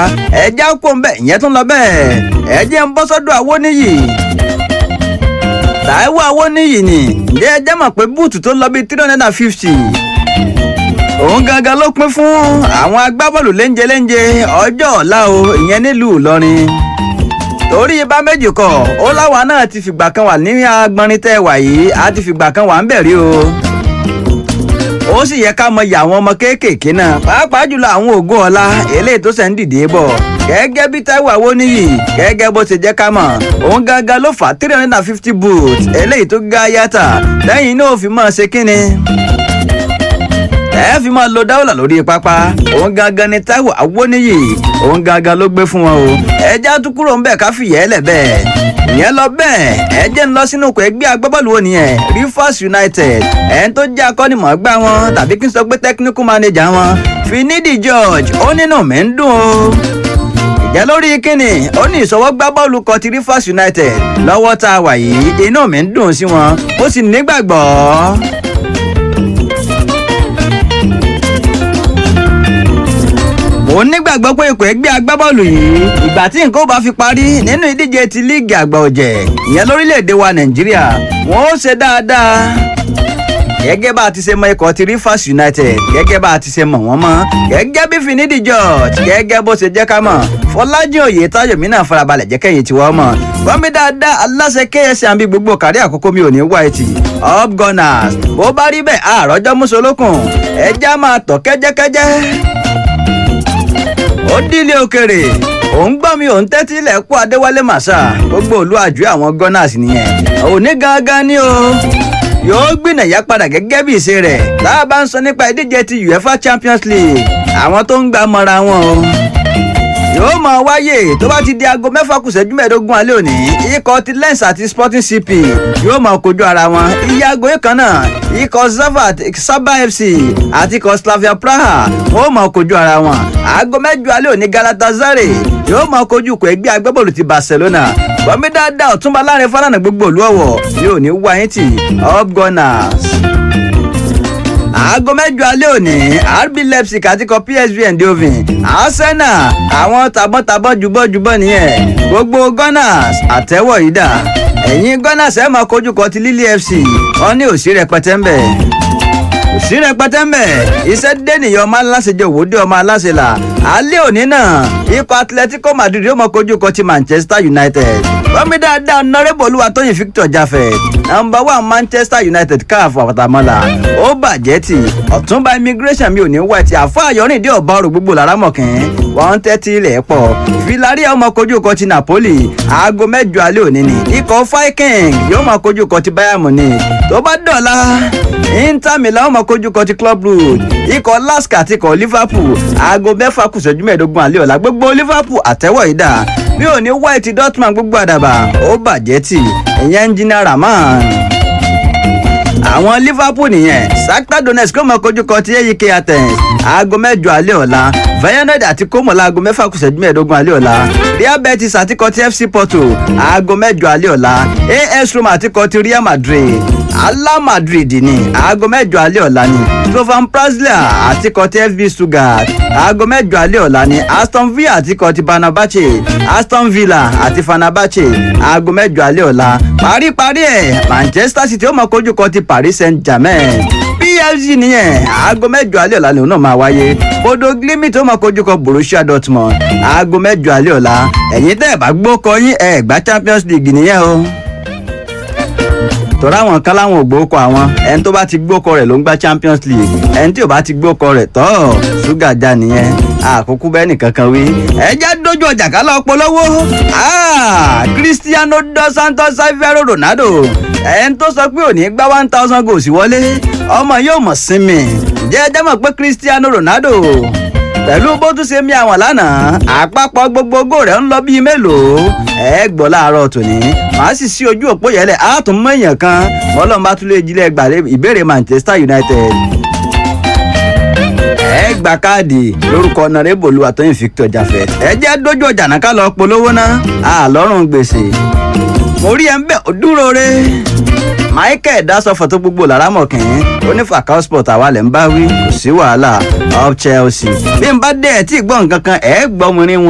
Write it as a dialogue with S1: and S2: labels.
S1: ẹjẹ́ kó ń bẹ̀ ìyẹn tún lọ bẹ́ẹ̀ ẹjẹ́ ń bọ́ sọ́dọ̀ Awóníyì Táíwò Awóníyì ni ǹjẹ́ ẹjẹ́ mọ̀ pé búùtù tó lọ bíi three hundred and fifty òun gangan ló pín fún àwọn agbábọ́ọ̀lù léńjẹ léńjẹ ọjọ́ ọ̀la o ìyẹn nílùú Ìlọrin torí ibà méjì kọ ó láwa náà ti fìgbà kan wà ní agbọnrin tẹ́ wà yìí á ti fìgbà kan wà ń bẹ̀ rí o ó sì yẹ ká mọyì àwọn ọmọ kéékèèké náà pàápàá jùlọ àwọn ògo ọ̀la eléyìí tó ṣẹ̀ ń dìde bọ̀ gẹ́gẹ́ bí Táíwò Awóníyì gẹ́gẹ́ bó ṣe jẹ́ ká mọ̀ òun gangan ló fà three hundred and fifty boots eléyìí tó ga yàtà lẹ́yìn náà ó fi máa ṣe kínni ẹ fi máa lo dáwọ́là lórí pápá òun gangan ni Táíwò Awóníyì òun gangan ló gbé fún wọn o ẹjẹ́ tún kúrò ń bẹ̀ ká fìyẹ́ lẹ̀ bẹ́ẹ̀ ìyẹn lọ bẹ́ẹ̀ ẹ jẹ́ ń lọ sínú ikọ̀ ẹgbẹ́ agbábọ́ọ̀lù wo nìyẹn Rivers United ẹ̀ń tó jẹ́ akọ́nimọ̀ọ́gbá wọn tàbí kí n sọ pé technical manager wọn Finidi George ó nínú mi ń dùn o ìjẹ́ lórí kínní ó ní ìṣọwọ́ gbá bọ́ọ̀lù kan ti Rivers United lọ́wọ́ tá a wà yìí inú mi ń dùn sí wọn ó sì nígbàgbọ́. mo nígbàgbọ́ pé ikọ̀ ẹgbẹ́ agbábọ́ọ̀lù yìí ìgbà tí nǹkan ó bá fi parí nínú ìdíje ti líìgì àgbà ọ̀jẹ̀ ìyẹn lórílẹ̀‐èdè wa nàìjíríà wọ́n ó ṣe dáadáa gẹ́gẹ́ bá a ti ṣe mọ ikọ̀ ti Rivers United gẹ́gẹ́ bá a ti ṣe mọ̀ wọ́n mọ́ gẹ́gẹ́ bí Finidi George gẹ́gẹ́ bó ṣe jẹ́ ká mọ̀ Fọlájìn Oyètáyọ̀ mi náà farabalẹ̀ jẹ́ kẹ́yìn tiwọ́ mọ̀ gbọ́nmi dáadáa aláṣẹ KSC àbí gbogbo kárí àkókò mi ò ní wá etí up gunners bó bá rí bẹ́ẹ̀ àròjọ́ mùsùlùkùn ẹja máa tọ̀ kẹ́jẹ́kẹ́jẹ́ ó dílé òkèrè òun gbọ́ mi òun tẹ́tí ilẹ̀ kú adéwálé màsà gbogbo òlu àjò àwọn gunners nìyẹn òní gangan ni o yóò gbìnàyà padà gẹ́gẹ́ bí ìṣe rẹ̀ tá a bá ń sọ nípa ìdíje ti UEFA Champions League àwọn tó ń gbà mọ́ra wọn o yóò máa wáyé tó bá ti di aago mẹ́fà kù ṣẹ́jú mẹ́ẹ̀ẹ́dógún alẹ́ òní ikọ̀ ti Lens àti Sporting CP yóò máa kojú ara wọn iye aago yìí kan náà ikọ̀ Zavat Saba FC àti ikọ̀ Slavia Praha wọ́n máa kojú ara wọn aago mẹ́jọ alẹ́ òní Galatasaray yóò máa kojú ikọ̀ ẹgbẹ́ agbábọ́ọ̀lù ti Barcelona gbọ́mí dáadáa ọ̀túnba láàrin Fálànà gbogbo òlú ọ̀wọ̀ yóò ní wáyé tì up gunners aago mẹ́jọ alẹ́ òní RB Leipzig àti kọ PSV Eindhoven Arsenal àwọn tàbọ̀tàbọ̀ jùbọ̀jùbọ̀ nìyẹn gbogbo Gunners àtẹ́wọ̀ yìí dà ẹ̀yin Gunners ẹ̀ máa kojú kọ ti Lille FC wọ́n ní òsì rẹpẹtẹ ń bẹ̀ òsì rẹpẹtẹ ń bẹ̀ iṣẹ́ dé nìyẹn ọmọ aláṣẹ jẹ òwòdì ọmọ aláṣẹ là alẹ́ òní náà ikọ̀ Atletico Madrid yóò máa kojú kọ ti Manchester United bọ́mí dáadáa nọ́rẹ́bù olúwatóyìn Victor Jafet nọ́mbà one Manchester United káàfù àpàtàmọ́là ó bàjẹ́ tì ọ̀túnba immigration mi ò ní wá ti àfọ àyọ̀rìndé ọ̀bá ọ̀rọ̀ gbogbo lára mọ̀kín wọ́n tẹ́tí ilẹ̀ pọ̀ Villarreal máa kojú kọ ti Napoli aago mẹ́jọ alẹ́ òní ni ikọ̀ Viking yóò máa kojú kọ ti Bayern Munich tó bá dọ̀la Inter Milan máa kojú kọ ti Club Brugge ikọ̀ Lask àti ikọ̀ Liverpool aago mẹ́fà kù ìṣẹ́jú mẹ́ẹ̀ẹ́dógún alẹ́ ọ̀la gbogbo Liverpool àtẹ́wọ̀ ìdá mi ò ní white Dortmund gbogbo àdàbà ó bàjẹ́ tì ìyẹn engineer Rahman àwọn Liverpool nìyẹn Shakhtar Donetsk kó mọ kojú kọ ti AEK Athens aago mẹ́jọ alẹ́ ọ̀la Feyenoord àti Como láago mẹ́fà kù ìṣẹ́jú mẹ́ẹ̀ẹ́dógún alẹ́ ọ̀la Real Betis àti kọ ti FC Porto aago mẹ́jọ alẹ́ ọ̀la AS Roma àti kọ ti Real Madrid Ala Madrid ni aago mẹ́jọ alẹ́ ọ̀la ni Slovan Praslia àti kọ ti FB Stuttgart aago mẹ́jọ alẹ́ ọ̀la ni Aston Villa àti kọ ti Fenerbahce Aston Villa àti Fenerbahce aago mẹ́jọ alẹ́ ọ̀la paríparí ẹ̀ Manchester City ó mọ kojú kọ ti Paris Saint-Germain PSG nìyẹn aago mẹ́jọ alẹ́ ọ̀la lòun náà máa wáyé Bodo Glimt ó mọ kojú kọ Borussia Dortmund aago mẹ́jọ alẹ́ ọ̀la ẹ̀yin tẹ́ ẹ̀ bá gbó kọ yín ẹ̀ gbá Champions League nìyẹn o tọ́ra àwọn kan láwọn ò gbókọ àwọn ẹni tó bá ti gbókọ rẹ̀ ló ń gba Champions League ẹni tí ò bá ti gbókọ rẹ̀ tọ́ ṣúgà já nìyẹn àkókò bẹ́ẹ̀ nìkan kan wí. ẹ jẹ́ dójú ọjà kálá ọpọlọwọ́ Cristiano dos Santos Savero Ronaldo ẹni tó sọ pé òní gbá one thousand goals wọlé ọmọ yóò mọ̀ sinmi jẹ́ ẹ jẹ́ mọ̀ pé Cristiano Ronaldo pẹ̀lú bó tún ṣe mí àwọn lánàá àpapọ̀ gbogbogbò rẹ̀ ń lọ bíi mélòó ẹ gbọ́ láàárọ̀ tòní màá sì sí ojú òpó yẹlẹ̀ á tún mọ èèyàn kan ọlọ́run bá tún lè jílẹ̀ gbà ìbéèrè Manchester United ẹ gba káàdì lórúkọ ọ̀nàrẹ́bù Olúwatóyìn Victor Jafet ẹ jẹ́ dójú ọjà náà ká lọ polówó ná àlọ́run gbèsè mo rí ẹ ń bẹ̀ ó dúró re michael dasọfọ tó gbogbo lára mọ̀kìn onífàkà sport àwa lẹ̀ ń bá wí kò sí wàhálà up Chelsea bí n bá dé ẹ̀ tí ì gbọ́ nǹkan kan ẹ̀ gbọ́ mo rí wọn.